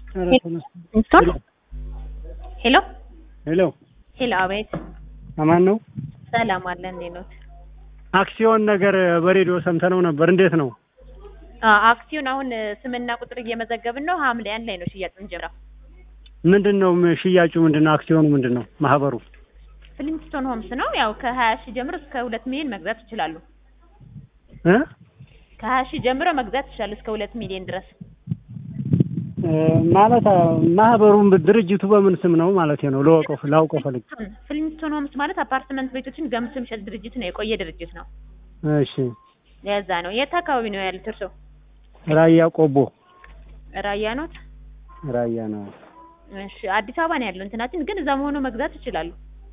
ኢንስቶል ሄሎ ሄሎ ሄሎ፣ አቤት። አማን ነው። ሰላም አለ። እንዴት ነው? አክሲዮን ነገር በሬዲዮ ሰምተነው ነበር። እንዴት ነው? አክሲዮን አሁን ስምና ቁጥር እየመዘገብን ነው። ሐምሌ አንድ ላይ ነው ሽያጭ የምንጀምረው። ምንድን ነው ሽያጩ? ምንድን ነው አክሲዮኑ? ምንድን ነው ማህበሩ? ፍሊንስቶን ሆምስ ነው። ያው ከሀያ ሺህ ጀምሮ እስከ ሁለት ሚሊዮን መግዛት ይችላሉ። እ ከሀያ ሺህ ጀምሮ መግዛት ይችላሉ እስከ ሁለት ሚሊዮን ድረስ። ማለት ማህበሩን ድርጅቱ በምን ስም ነው ማለት ነው? ለወቀው ላውቀው ፈልግ። ፍሊንስቶን ሆምስ ማለት አፓርትመንት ቤቶችን ገምቶ የሚሸጥ ድርጅት ነው። የቆየ ድርጅት ነው። እሺ። የዛ ነው። የት አካባቢ ነው ያሉት እርስዎ? ራያ ቆቦ። ራያ ኖት? ራያ ነው። እሺ። አዲስ አበባ ነው ያለው እንትናችን፣ ግን እዛ መሆኑ መግዛት ይችላሉ።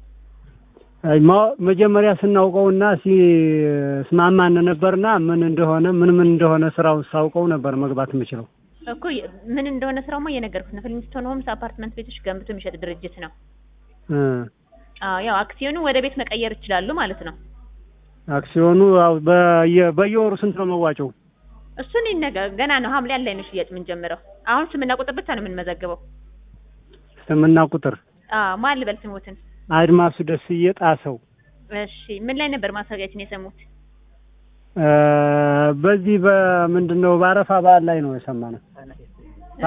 መጀመሪያ ስናውቀውና ሲስማማን ነበርና ምን እንደሆነ ምን ምን እንደሆነ ስራውን ሳውቀው ነበር መግባት የምችለው እኮ ምን እንደሆነ ስራውማ እየነገርኩት ነው። ፍሊንስቶን ሆምስ አፓርትመንት ቤቶች ገንብቶ የሚሸጥ ድርጅት ነው። አዎ ያው አክሲዮኑ ወደ ቤት መቀየር ይችላሉ ማለት ነው። አክሲዮኑ ያው በየወሩ ስንት ነው መዋጮው? እሱን ይነገ ገና ነው። ሐምሌ አንድ ላይ ነው ሽያጭ የምንጀምረው። አሁን ስምና ቁጥር ብቻ ነው የምንመዘግበው። ስምና ቁጥር? አዎ ማን ልበል ስሙትን? አድማሱ ደስዬ ጣሰው። እሺ ምን ላይ ነበር ማስታወቂያችን የሰሙት? በዚህ በምንድን ነው በአረፋ በዓል ላይ ነው የሰማነው።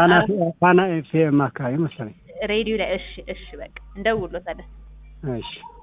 ፋና ኤፍኤም አካባቢ መሰለኝ ሬዲዮ ላይ። እሺ እሺ በቃ እንደውሎታለን። እሺ